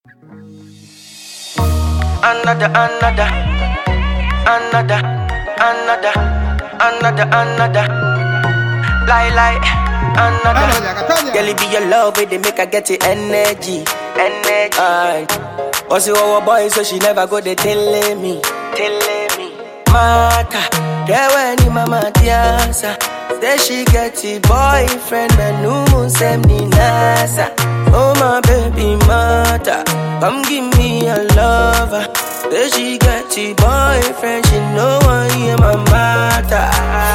Another, another, another, another, another, another. Lie, lie, another. Girl, it be your love, it they make her get the energy, energy. Aye. Also, our boy, so she never go they telling me, telling me. Mata, there when ni mama tiasa. Say she get a boyfriend, but no moon send me nasa. Oh my baby mata, come give me a lover. Say she get a boyfriend, she know I am my mata.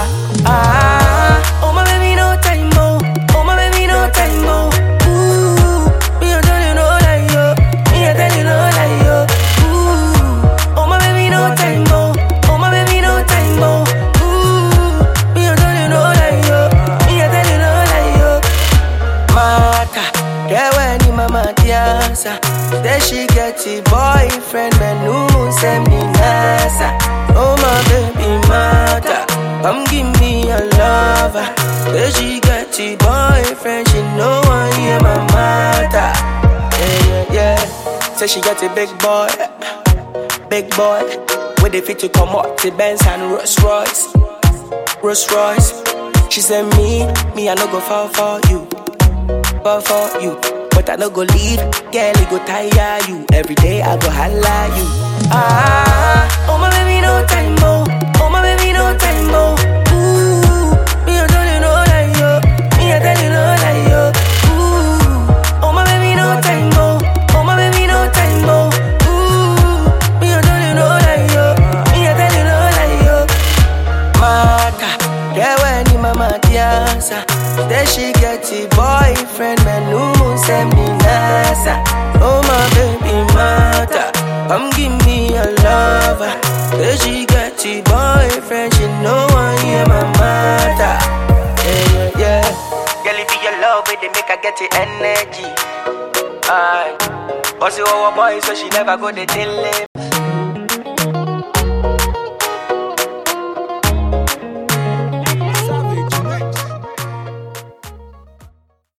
Ah, oh my baby no time mo, oh my baby no time mo. Ooh, me I tell you no lie yo, me I tell you no lie yo. Ooh, oh my baby no time mo, oh my baby no time mo. Ooh, me I tell you no lie yo, me I tell you no lie yo. Mata, yeah when ni mama tiasa. Say she get a boyfriend, but no moon send me nasa. Oh my baby mata, come give me a lover. Say she get a boyfriend, she know I am my mata. Yeah yeah yeah. Say she get a big boy, big boy. With the fit to come up to Benz and Rolls Royce. Rolls Royce. She said me, me I no go fall for you, fall for you. But I no go leave, girl it go tire you. Every day I go holla you. Ah, oh my baby no time mo, oh my baby no time mo. Ooh, me I tell you no lie yo, me I tell you no lie yo. Ooh, oh my baby no time mo, oh my baby no time mo. Ooh, me I tell you no lie yo, me I tell you no lie yo. Mata, yeah when ni mama tiasa Say she get a boyfriend, man no moon send me nasa Oh my baby mata, come give me a lover Say she get a boyfriend, she know I am my mata Yeah, yeah, yeah Girl, it be your love, it they make her get the energy Aye Also our boy, so she never go they tell him